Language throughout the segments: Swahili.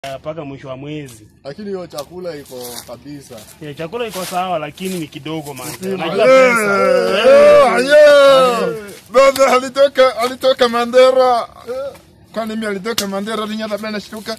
mpaka mwisho wa mwezi. Lakini hiyo chakula iko kabisa. Ya, chakula iko sawa lakini ni kidogo man. Aye, Unajua pesa. Aye, aye. Baba alitoka alitoka Mandera. Kwani mimi alitoka Mandera linyata bana shtuka.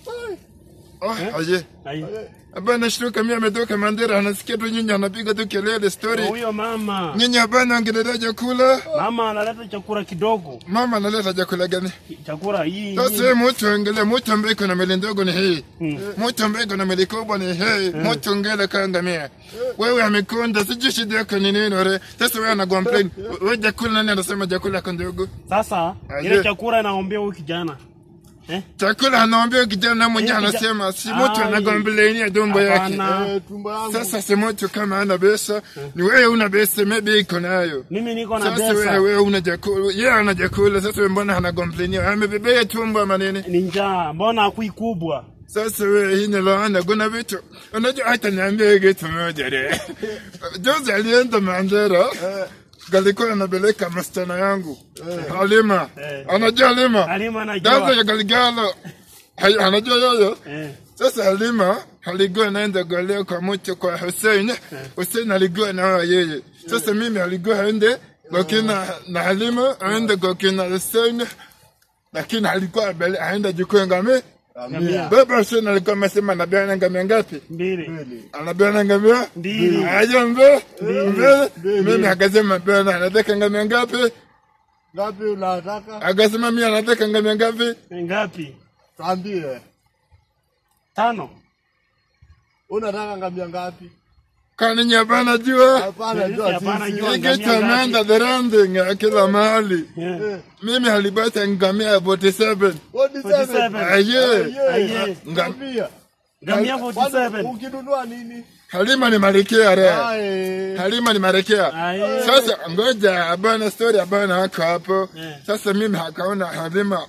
Oh, aje. Aye. Bana shtuka mimi ametoka Mandera anasikia tu nyinyi anapiga tu kelele story. Huyo mama. Nyinyi bana angeleta chakula. Mama analeta chakula kidogo. Mama analeta chakula gani? Chakula hii. Sasa mtu angalia mtu ambaye kuna meli ndogo ni hii. Mm. Mtu ambaye kuna meli kubwa ni hii. Mtu ngela kangamia. Wewe amekonda sijui shida yako ni nini ore. Sasa wewe ana complain. Wewe chakula nani anasema chakula yako ndogo? Sasa Aje. ile chakula inaombea huyu kijana. Eh? Chakula anaambia kijana mwenyewe Eh, kija- anasema si mtu Ai. anagomblenia tumbo yake. Hapana. Eh, tumbo yangu. Sasa si mtu kama ana pesa, ni wewe una pesa maybe iko nayo. Mimi niko na Sasa pesa. wewe una chakula, yeye ana chakula, sasa wewe mbona anagomblenia? Amebebea tumbo ama nini? Ni njaa. Mbona hakui kubwa? Sasa wewe hii ni laana, kuna vitu unajua, hata niambie kitu moja re. Juzi alienda Mandera, galikuwa anapeleka masichana yangu Halima, Eh. anajua Halima, Halima dada anajua. ya Galigalo, Hai- anajua yoyo. Eh. Sasa Halima alikuwa anaenda kuolewa kwa mtu kwa Hussein, Hussein alikuwa na yeye. Sasa mimi alikuwa aende kwa kina na Halima aende kwa kina Hussein, lakini alikuwa abele- aenda jukuu ngame Ngamia. Baba Hussein alikuwa amesema anabeana ngamia ngapi? Mbili. Anabeana ngamia Mbili. aje mbe mbele. Mimi akasema bana anataka ngamia ngapi? Ngapi unataka? Akasema mimi anataka ngamia ngapi? Ngapi? Tuambie. Tano. Unataka ngamia ngapi? Kwani nyabana jua? Hapana, Sisi jua hapana, sisi. jua. Hiki chameenda the rounding kila mahali. Eh. Mimi alipata ngamia 47. 47. Aye. Aye. Ngamia. Ngamia Kwani 47. Ukinunua nini? Halima ni malkia re. Aye. Halima ni malkia. Aye. Sasa ngoja abana story abana hako hapo. Eh. Sasa mimi akaona Halima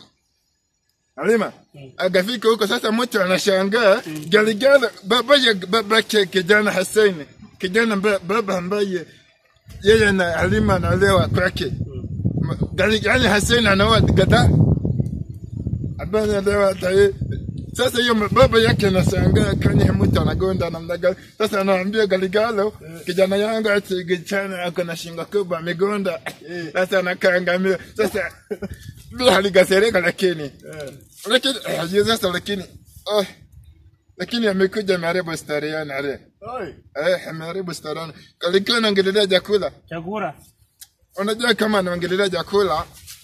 Halima akafika huko sasa, mtu anashangaa Galigala baba ya baba yake kijana Hussein, kijana mba- baba ambaye yeye na Halima analewa kwake. Galigala Hussein anaoa gada abana alewa taye sasa hiyo baba yake anashangaa kani mtu anagonda namna gani. Sasa anaambia Galigalo, kijana yangu ati gichana ako na shingo kubwa amegonda. Sasa anakaangamia. Sasa bila haligasereka lakini lakini eh, sasa lakini oh, lakini amekuja ameharibu stari yana ale Oi. eh, ameharibu stari yana. Alikuwa anaongelelea chakula. Chakula. Unajua kama anaongelelea chakula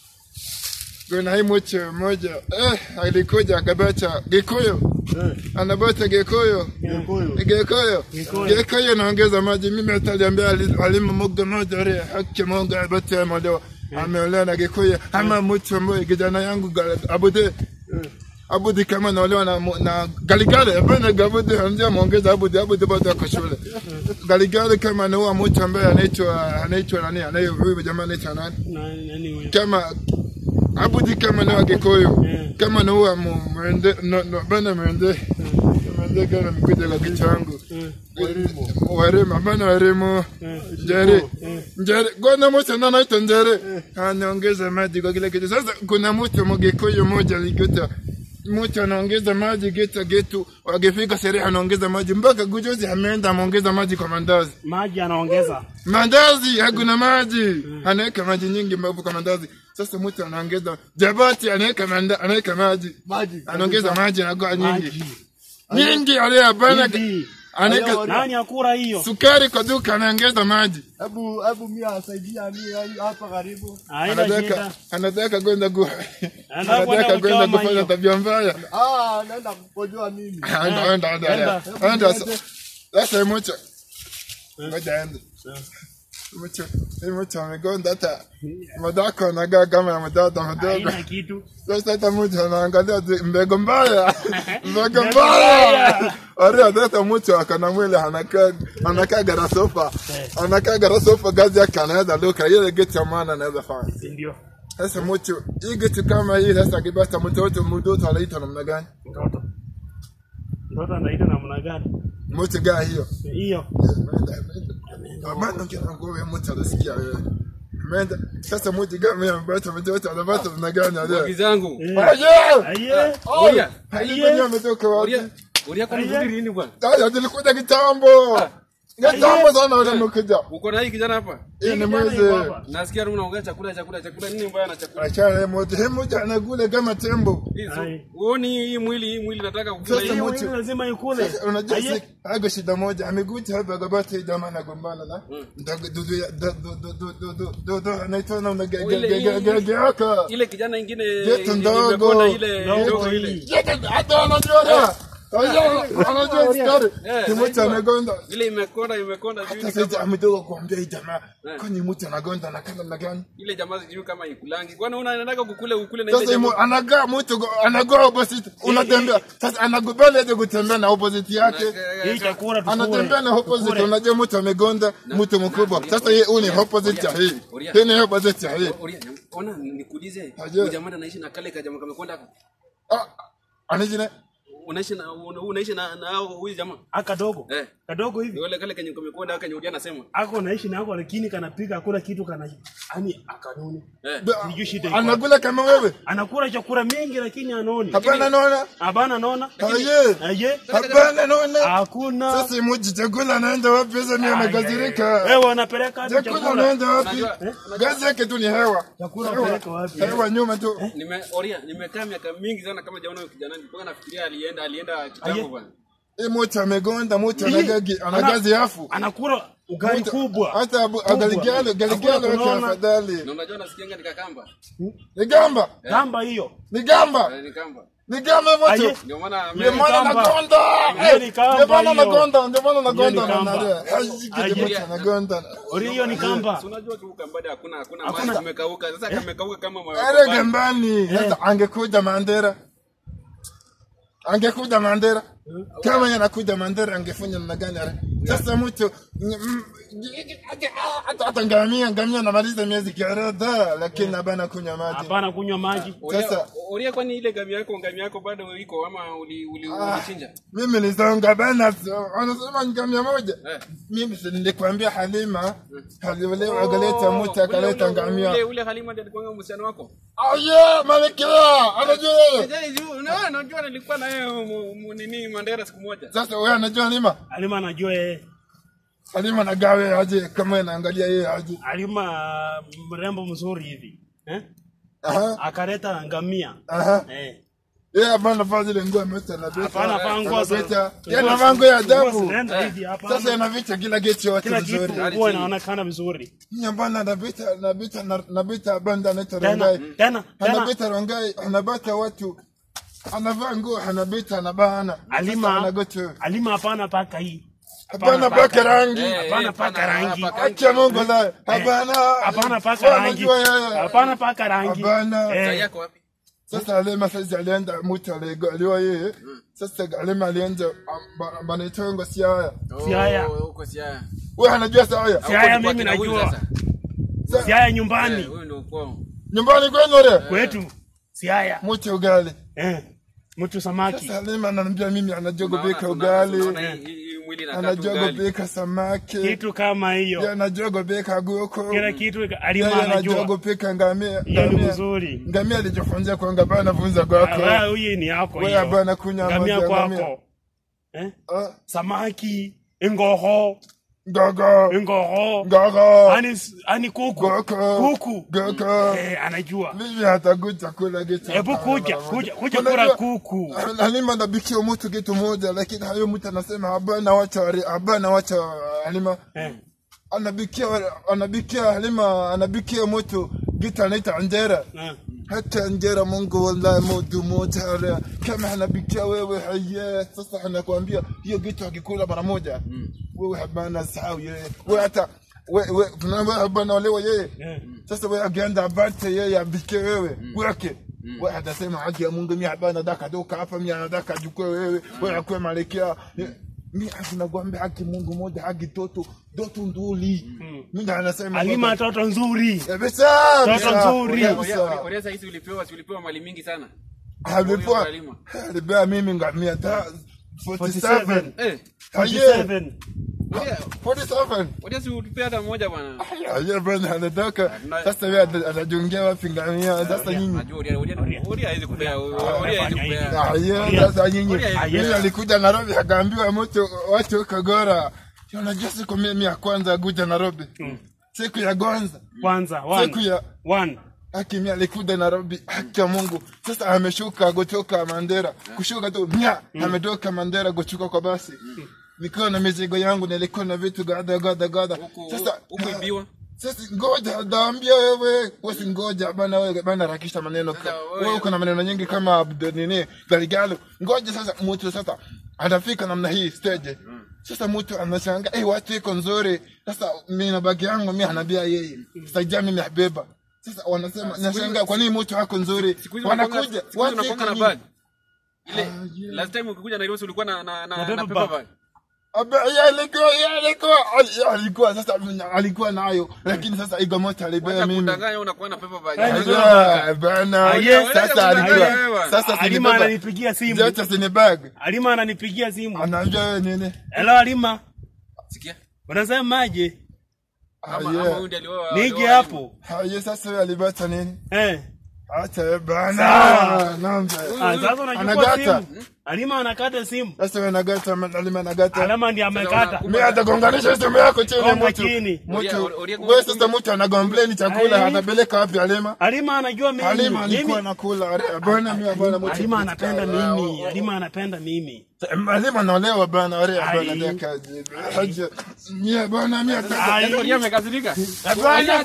kuna hii mtu mmoja eh, alikuja akabacha Gikuyu Eh. anabata Gikuyu Gikuyu. Gikuyu Gikuyu. Gikuyu naongeza maji. Mimi hata aliambia ali- alimu moga moja re haki Mungu abate ameolewa ameolewa na Gikuyu ama mtu ambaye kijana yangu Gal- Abude Abudi kama naolewa na, mu- na Galigale hapana Gabudi anzia muongeza Abudi Abudi bado ako shule Galigale kama anaoa mtu ambaye anaitwa anaitwa nani anaye huyu jamaa anaitwa nani Na nani huyo? kama Abudi kama anaoa Gikuyu Mm. kama anaoa mu- mwende no, no, bana mwende mwende kama mkuja la kichangu Mm. waremu abana waremu njere njere gwana moja na naitwa njere anaongeza maji kwa kila kitu sasa kuna mtu mgikuyu moja alikuta mtu anaongeza maji geta getu wakifika sherehe anaongeza maji mpaka gujozi ameenda ameongeza maji kwa mandazi Maji anaongeza. mandazi hakuna maji anaweka maji nyingi mbavu kwa mandazi sasa mtu anaongeza jabati anaweka manda- anaweka maji Maji. anaongeza maji anakuwa nyingi Maji. nyingi aliyabana Hivi. anaweka Aya, Nani akura hiyo? sukari kwa duka anaongeza maji Hebu hebu mimi asaidia mimi hapa karibu. Haina anataka shida. anataka kwenda ku Anataka kwenda anataka kwenda kuchoma kufanya hiyo. tabia mbaya Ah, naenda kukojoa mimi. anda anda anda Enda. anda sasa mocha ngoja ende mocha mocha amegonda hata madako anagaa kama ya mtoto mdogo Haina kitu. sasa hata mtu anaangalia ati mbego mbaya mbego Mbego mbaya mbaya. Ore hata mtu akana mwili anakaa anakaa garasofa anakaa garasofa gazi yake anaweza luka ile geti ya maana anaweza fanya Si ndio? Sasa mtu hii kitu kama hii sasa kibasta mtoto mtoto anaitwa namna gani? Mtoto. Mtoto anaita namna gani? Mtu gani hiyo? Hiyo. Bado kina nguvu ya mtu anasikia wewe. Menda. Sasa moja kama ya mbata mtoto anapata na gani Wagi ale. zangu. Aje! Aye. Oria. Halima nyama ametoka wapi? Oria. Oria kwa nini lini bwana? Sasa tulikuja kitambo. Kitambo sana wale mkuja. Uko na hii kijana hapa? Hii ni mwezi. Nasikia tu unaongea chakula chakula chakula nini mbaya na chakula? Achana moja. Hemu moja anakula kama tembo. Hizo. Ai. Uoni hii mwili hii mwili nataka kukula Sasa hii. Hiyo mocho. mwili lazima ikule. Unajua Aye. si hago shida moja amekuja hapa akapata hii jamaa anagombana na ndio dudu ya do do do do do do do do anaitwa na Ile- unagagagagaka Ile kijana ingine Yetu yenye ndogo. imekonda ile Ndogo ndogo hii. ile. hata anajua na anajua story Eh, kimoja anagonda Ile imekonda imekonda sijui hata ni sasa kama ametoka kuambia hii jamaa Eh. kwani mtu anagonda na kama na gani ile jamaa sijui kama ikulangi. Kwani unataka kukule ukule na ile sasa imo jamaa? anagaa mtu go- anagoa opposite unatembea sasa anakubali aje kutembea na opposite yake Hii chakula tukule. anatembea na opposite Tukule. unajua mtu amegonda mtu mkubwa sasa yeye huyu ni opposite ya hii Oria. hii ni opposite ya hii Oria, ona nikuulize. Aje. Huyu jamaa anaishi na kale kajamaa kamekonda. Ah, anajina Unaishi na una- unaishi na na hao huyu jamaa? Akadogo. Eh. Kadogo hivi. Yule kale kenye kamekonda kenye Oria anasema. Ako naishi na ako lakini kanapiga hakuna kitu kana yani akanuni. Eh. Sijui shida iko anakula kama wewe Anakula chakula mingi lakini anoni. hapana naona Hapana naona. aye Aye. hapana naona Hakuna. sasa moja chakula anaenda wapi sasa mimi amekasirika Wewe wanapeleka hadi chakula chakula. anaenda wapi Unajua- gazi yake tu ni hewa Chakula Hewa. peleka wapi? hewa nyuma tu Nime Oria, nimekaa miaka mingi sana kama jaona huyo kijana. Nilikuwa nafikiria alienda alienda kitambo Aye. bwana. hii moto amegonda moto Hii, anagagi ana- anagazi afu Anakula ugali kubwa. hata abu- Kubwa. galigalo galigalo Hakuna wake kunaona. afadhali Na unajua nasikianga nikakamba. ni gamba Gamba hiyo. ni gamba Eh, Nikamba. ni gamba moto Aye. Ndio maana ndio Ni maana kamba. nagonda Hiyo ni kamba ndio maana hiyo. nagonda ndio maana nagonda Hiyo ni na kamba. nare haji Aye. kile moto anagonda Ori hiyo ni kamba. Si unajua tu kambada hakuna hakuna Hakuna. maji kumekauka. Sasa kamekauka kama ma- Ere gambani sasa angekuja Mandera angekuja Mandera kama yanakuja Mandera angefanya namna gani ale sasa mtu mm, hata hata ngamia ngamia namaliza miezi kadhaa lakini abana kunywa maji Hapana kunywa maji. Oria, Sasa- Oria kwani ile gami yako ngami yako bado iko ama uli uli ulichinja? mimi nizonga bana anasema ngamia moja Eh. mimi si nilikwambia Halima Halima Oh, akaleta mtu ule- akaleta ule- ngamia Ule ule Halima ndiye alikuwa msichana wako? aye malekea anajua yeye Sasa hizo na unajua nilikuwa na yeye mu- mu- nini Mandera siku moja. sasa wewe anajua Halima Alima anajua yeye. Halima nagawe aje kama anaangalia yeye aje Alima mrembo mzuri hivi. Eh? aha Akaleta ngamia. aha Eh. yeye hapa anavaa zile nguo ameweka na beta Hapana vaa nguo za. Anavita. Yeye anavaa nguo ya ajabu zinaenda hivi hapana. sasa anavicha kila geti yote kila kitu vizuri huwa inaonekana vizuri. nyambana anavita anavita anavita banda anaita Tena rongai tena tena anabita rongai anabata watu anavaa nguo anabita anabana Alima anagoto Alima hapana paka hii. hapana paka rangi Eh, Hapana eh, paka hapana, rangi. hapana, acha Mungu la hapana Hapana paka Wewe rangi. unajua yeye. Hapana paka rangi. Hapana. Sasa Eh. yako wapi? Sasa Alema sasa alienda mtu aliwa yeye. Sasa Alema alienda banaitwa Siaya. Siaya. Oh, Huko Siaya. Wewe anajua Siaya? Siaya Huko mimi kwa kina huyu najua. sasa. Siaya Eh, nyumbani Huyu ndio kwao. Nyumbani kwenu ile? kwetu. Siaya. Mtu ugali. Eh. Mtu samaki. Sasa Alema ananiambia mimi anajua Unaona- kupika unaona- ugali. unaona hii- hii mwili inakaa tu Anajua ugali. kupika samaki. Kitu kama Yeye hiyo. anajua kupika guko. Kila kitu Yeye Alima anajua anajua. kupika ngamia. Hiyo ni ngamia. mzuri. Ngamia alijifunzia kwa ngaba anafunza Ah, kwako. wewe huyu ni yako Wewe hiyo. hapana kunywa Ngamia maji ya ngamia. kwako. Eh? Ah, Samaki, ingoho, Gogo. ingoho. Gogo. Ani ani kuku. Gogo. Kuku. Gogo. Eh, anajua. Mimi hatakuja kula kitu. Hebu kuja, kuja, kuja Unajua, kula kuku. Halima nabikia mtu kitu moja, lakini hayo mtu anasema habana wacha wari- habana wacha Halima Eh. anabikia anabikia Halima anabikia mtu kitu anaita njera eh. hata njera Mungu wallahi modu moja hara. kama anabikia wewe haya sasa anakuambia hiyo kitu akikula mara moja wewe habana sahau yeye wewe hata wewe wewe tunaambia habana wale yeye Eh. sasa wewe agienda abate yeye abike wewe wake wewe atasema haki ya Mungu mimi hapana daka doka hapa mimi anataka jukwe wewe wewe akwe malekea mimi nakwambia haki Mungu moja haki toto doto nduli mimi anasema Alima toto nzuri. kabisa Toto nzuri. Oria- kabisa. Oria- Oria saa hizi ulipewa si ulipewa mali mingi sana. alipewa Halima. alipewa mimi ngamia ta 47 Eh, Haye. 47. 47 Wacha si utupie hata mmoja bwana. Aje bwana anatoka Na- sasa wewe ata- atajungia wapi ngamia sasa nyinyi Najua Oria Oria Oria hawezi kupea. Oria hawezi kupea. Aye, sasa nyinyi Oria- mimi alikuja Nairobi akaambiwa mtu watu Kagora unajua siku mimi ya kwanza kuja Nairobi siku ya kwanza Kwanza siku one. ya One. Hakimi alikuja Nairobi, haki ya Mungu. Sasa ameshuka kutoka Mandera, kushuka tu nya, ametoka Mandera kushuka kwa basi. Nikiwa na mizigo yangu, nilikuwa na vitu gada gada gada. Huku Sasa huku ibiwa. sasa ngoja, daambia wewe, wewe ngoja bana, wewe bana, harakisha maneno. Sasa wewe- Wewe uko na maneno nyingi kama Abdul nini Galigalo. Ngoja sasa, mtu sasa atafika namna hii stage. Sasa mtu anashangaa, eh, watu iko nzuri. Sasa mimi na bagi yangu mimi anabia yeye. Sasa jana mimi habeba. Sasa wanasema nashangaa kwa nini mtu wako nzuri? Siku hizi Wanakuja unakuja, siku hizi unakuanga na iko bag. Ile Ah, yeah. last time ukikuja Nairobi ulikuwa na na na, Na na paper paper bag. bag. Aba, ya alikuwa ya alikuwa ali- ya alikuwa sasa alikuwa nayo lakini sasa igo moto alibeba Wacha mimi. kudanganya unakuwa na paper bag. Ai, Aya, bana. Aye, Sasa aye, alikuwa aye, sasa Alima sinibeba. ananipigia simu. Zote sini bag. Alima ananipigia simu. Anaambia wewe nini? Hello Alima. Sikia. Unasemaje? Ama ama Aye. huyu ndiye alioa. Nije alioa hapo. Aye, sasa wewe alibata nini? Eh. Acha wewe bana. Sawa. Namba. Ah, sasa unachukua Anagata. simu. Alima anakata simu. Sasa wewe nagata alima nagata. Alama ndiye amekata. Mimi atagonganisha simu yako chini Gonga mtu. chini. Mtu. Oria- Oria- Wewe sasa mtu anagombleni chakula Aye. atapeleka wapi alima? Alima anajua mimi. Alima alikuwa Mimi anakula. Bwana mimi bwana mtu. Alima anapenda mimi. Alima anapenda mimi. Alima anaolewa bana, ore Ai. bana deka. Haja. Nye bana mimi ataka. Ai. Oria amekasirika. Bana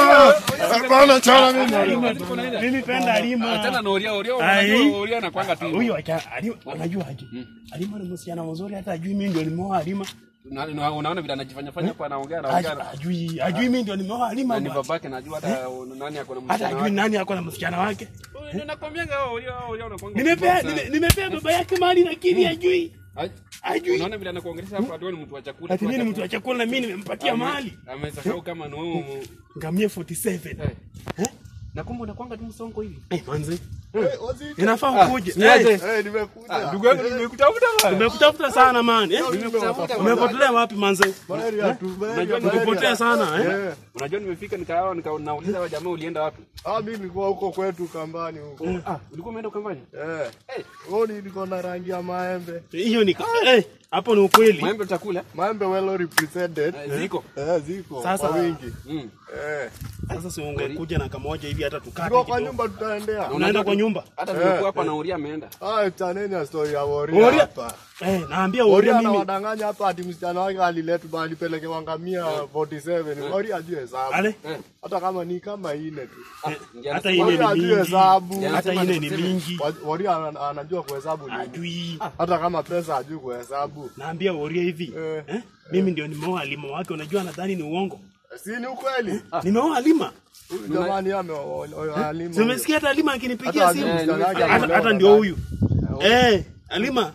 kuja. Bana chana mimi. Mimi penda Alima. Achana na Oria Oria Ai. unajua Oria anakuanga tu. Huyo acha Alima unajua aje? Alima ni msichana mzuri hata ajui mimi ndio nimeoa Alima. Na- na- Unaona vile anajifanya fanya hapa anaongea Aj- anaongea. Ajui ajui mimi ndio nimeoa Alima. Na ni bwana. babake najua hata nani ako na Hata msichana ajui wake. nani ako na msichana wake. Ndio nakwambianga hao Oria Oria unakuanga. Nimepea mkubwa sana. nime- nimepea baba yake mali lakini ajui. Ai, Ajui. Unaona vile anakuongelesha hapa ndio ni mtu wa chakula. Ati mimi ni mtu wa chakula na mimi nimempatia mali. Amesahau kama ni wewe. mu- Ngamia 47. Eh. Na kumbe unakuanga tu msongo hivi. Eh, manzi. Eh, wazito. Inafaa ukuje. niaje. Eh, Eh, nimekuja. Ndugu yangu nimekutafuta bwana. Nimekutafuta sana man. Eh? Nimekutafuta. Umepotelea wapi manzi? Malaria tu, malaria, Unajua malaria. Umepotea sana eh? Eh. Unajua nimefika nikawa nikauliza wa jamaa ulienda wapi? Ah, mimi nilikuwa huko kwetu kambani huko. Ah, ulikuwa umeenda ukambani? Eh. Eh, Oh, nilikuwa na rangi ya maembe. Hiyo ni eh, hapo ni ukweli. maembe utakula? Maembe well represented. Eh, Ziko. Eh, ziko Sasa- kwa wingi. Mm. Eh. Sasa si ungekuja na kamoja hivi hata tukate Tuko kwa kidogo. nyumba tutaendea. Unaenda kwa nyumba? Hata nimekuwa hapa na Uria ameenda. Ah, chaneni ya story ya Woria Woria? hapa. Eh, naambia Woria uria mimi. anawadanganya hapa ati msichana wake aliletwa alipelekewa ngamia 47. Woria ajue hesabu. Ale, Hata kama ni kama ine tu. Ah, ndio hata anasema- ine Woria ni ajue mingi. hesabu. Hata ine ni mingi. Wa- Woria ana- anajua kuhesabu nini. Ajui. Hata kama pesa ajui kuhesabu. Naambia uria hivi. Eh. Eh? Mimi ndio nimeoa Halima wake, unajua nadhani ni uongo. Si ni ukweli? Nimeoa Halima. Huyu jamani ame alima. Si umesikia hata Halima akinipigia Hata simu? ajui msichana wake Hata ameolewa hata na ndio nani. huyu. Eh, Halima.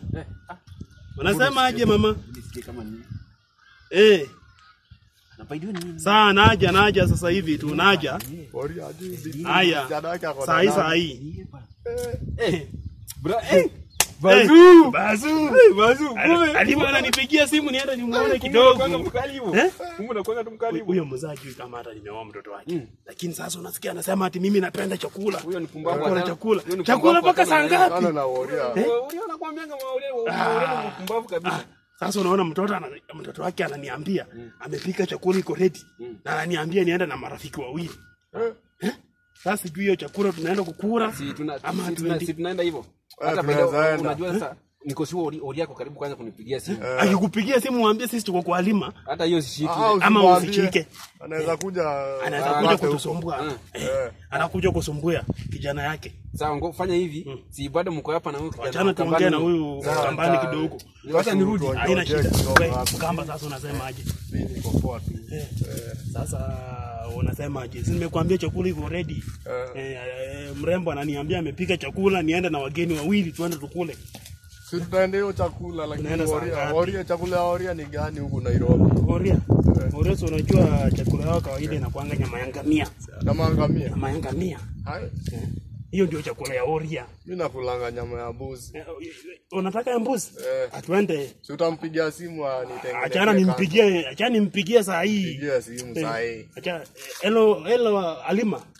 Unasema aje mama? Nisikie kama ni. Eh, Napaidiwa nini? saa naja naja sasa hivi tu naja. Woria ajui si- Haya. msichana wake ako na Saa hii nani. saa hii. Eh. Bra, eh. Bazu. Bazu. Bazu, kumbe. Halima ananipigia simu nienda nimuone Kumbe kidogo. unakuanga mkali hivyo. Eh? Kumbe unakuanga tu mkali hivyo. Huyo mzaa juu kama hata nimeoa mtoto wake. Lakini sasa unasikia anasema ati mimi napenda chakula. Huyo ni pumbavu Hakuna hata- chakula. huyo ni Chakula pumbavu mpaka hata saa na- ngapi? Sana na Woria. Uria anakuambianga Uria Uria ni mpumbavu kabisa. Sasa unaona mtoto ana, mtoto wake ananiambia amepika chakula iko ready na ananiambia niende na marafiki wawili. Eh? Sasa sijui hiyo chakula tunaenda kukula Si tuna ama si tuna- hatuendi. si tunaenda hivyo. Eh, Hata tunaweza baada enda. unajua sasa niko sure Ori- Ori yako karibu kwanza kunipigia simu. Akikupigia simu mwambie sisi tuko kwa Halima Hata hiyo sishiki. Ah, ama usimwambie. usichike. Anaweza kuja Anaweza apate kuja huko. kutusumbua. Eh, anakuja kusumbua kijana yake. Sawa, ngo fanya hivi. Si bado mko hapa na huyu kijana. Wachana wa tuongee na Kambani. huyu kambani kidogo. Wacha nirudi. Tuongee Haina shida. kidogo We, hapa. Mkamba sasa unasemaje? Mimi niko poa tu. Eh, Sasa unasemaje? Si nimekuambia chakula iko ready. Eh. Eh, eh, mrembo ananiambia amepika chakula niende na wageni wawili tuende tukule. Si tutaenda hiyo chakula lakini Tunaenda saa Woria, ngapi? Woria chakula ya Woria ni gani huku Nairobi? Oria. Oria si unajua chakula yao kawaida inakuanga nyama ya ngamia. Na mangamia. Nyama ya ngamia. Hai. hiyo ndio chakula ya oria mi nakulanga nyama ya mbuzi Eh, unataka ya mbuzi Eh. atuende si utampigia simu anitengenezee achana nimpigie achana nimpigie saa hii Pigia simu saa hii acha hello hello alima